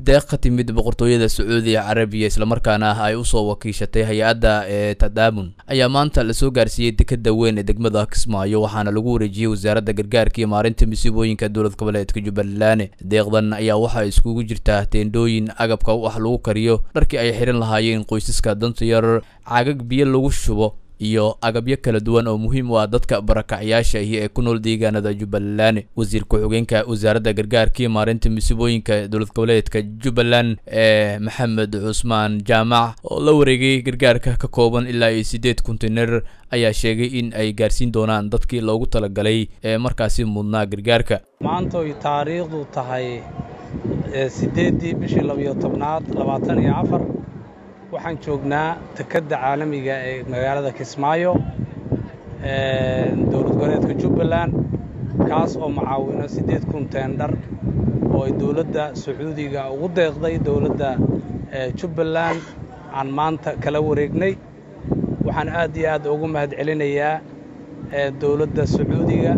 deeq ka timid boqortooyada sacuudiga carabiya islamarkaana ay usoo wakiishatay hay-adda ee tadaamun ayaa maanta lasoo gaarsiiyey dekeda weyn ee degmada kismaayo waxaana lagu wareejiyey wasaaradda gargaarka iyo maarinta masiibooyinka dowlad goboleedka jubbaland deeqdan ayaa waxaa iskugu jirtaa teendhooyin agabka wax lagu kariyo dharkii ay xihan lahaayeen qoysaska danta yar caagag biyo lagu shubo iyo agabyo kala duwan oo muhiim u ah dadka barakacyaasha iyo ee ku nool deegaanada jubbaland wasiir ku-xigeenka wasaaradda gargaarka iyo maarinta masiibooyinka dowlad goboleedka jubbaland ee maxamed cusmaan jaamac oo la wareegay gargaarka ka kooban ilaa iyo siddeed konteiner ayaa sheegay in ay gaarsiin doonaan dadkii loogu talagalay ee markaasi mudnaa gargaarka maanta oy taariikhdu tahay siddeeddii bishii labiyo tobnaad labaatan iyo afar waxaan joognaa dekedda caalamiga ee magaalada kismaayo dowlad goboleedka jubbaland kaas oo macaawino siddeed kun teendhar oo ay dowladda sacuudiga ugu deeqday dowladda jubbaland aan maanta kala wareegnay waxaan aad iyo aad ugu mahad celinayaa dowladda sacuudiga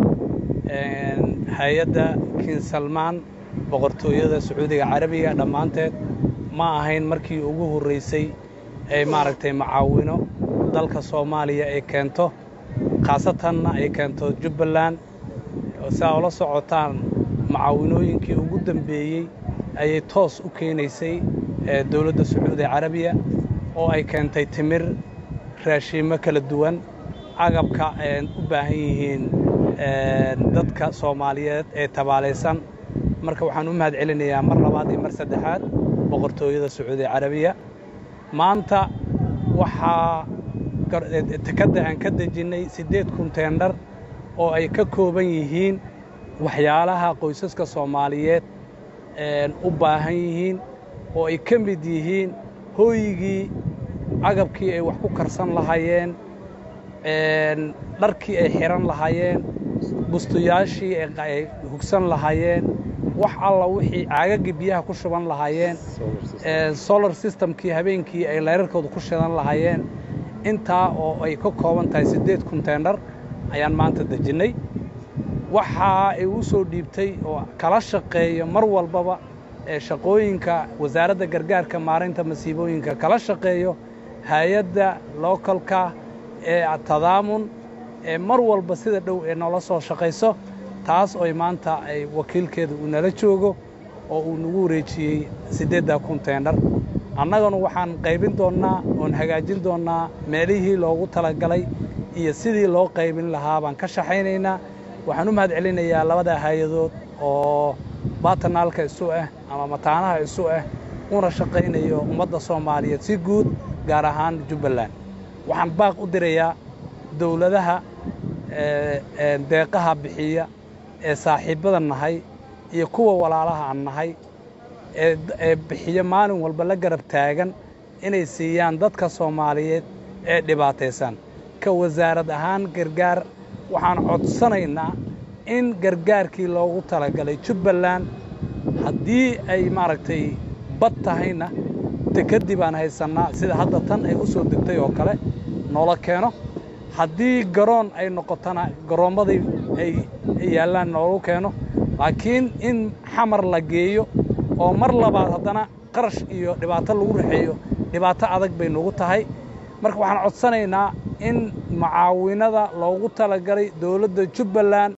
hay-adda kin salmaan boqortooyada sacuudiga carabiga dhammaanteed ma ahayn markii ugu horraysay ee maaragtay macaawino dalka soomaaliya ay keento khaasatanna ay keento jubbaland siaa ula socotaan macaawinooyinkii ugu dambeeyey ayay toos u keenaysay dowladda sacuudiga carabiya oo ay keentay timir raashiimo kala duwan agabka ay u baahan yihiin dadka soomaaliyeed ee tabaalaysan marka waxaan u mahad celinayaa mar labaad iyo mar saddexaad boqortooyada sacuudiga carabiya maanta waxaa tekadda aan ka dejinnay siddeed kun teendhar oo ay ka kooban yihiin waxyaalaha qoysaska soomaaliyeed u baahan yihiin oo ay ka mid yihiin hooyigii agabkii ay wax ku karsan lahaayeen dharkii ay xidhan lahaayeen bustuyaashii ay hugsan lahaayeen wax alla wixii caagaggii biyaha ku shuban lahaayeen solar systemkii habeenkii ay layrarkooda ku shidan lahaayeen intaa oo ay ka kooban tahay siddeed kunteendhar ayaan maanta dejinnay waxa ay u soo dhiibtay oo kala shaqeeyo mar walbaba ee shaqooyinka wasaaradda gargaarka maarinta masiibooyinka kala shaqeeyo hay-adda lookalka ee tadaamun ee mar walba sida dhow ee noola soo shaqayso taas oy maanta ay wakiilkeeda uu nala joogo oo uu nagu wareejiyey siddeeddaa kun teendhar annagana waxaan qaybin doonnaa oon hagaajin doonnaa meelihii loogu talagalay iyo sidii loo qaybin lahaa baan ka shaxaynaynaa waxaan u mahad celinayaa labadaa hay-adood oo baatanaalka isu ah ama mataanaha isu ah una shaqaynayo ummadda soomaaliyeed si guud gaar ahaan jubbaland waxaan baaq u dirayaa dowladaha deeqaha bixiya ee saaxiibbada nahay iyo kuwa walaalaha aan nahay ee bixiyo maalin walba la garab taagan inay siiyaan dadka soomaaliyeed ee dhibaataysan ka wasaarad ahaan gargaar waxaan codsanaynaa in gargaarkii loogu talagalay jubbaland haddii ay maaragtay bad tahayna dekeddii baan haysannaa sida hadda tan ay u soo degtay oo kale noola keeno haddii garoon ay noqotona garoommadii ay yaallaan noolu keeno laakiin in xamar la geeyo oo mar labaad haddana qarash iyo dhibaato lagu raxeeyo dhibaato adag bay nagu tahay marka waxaan codsanaynaa in macaawinada loogu talagalay dowladda jubbaland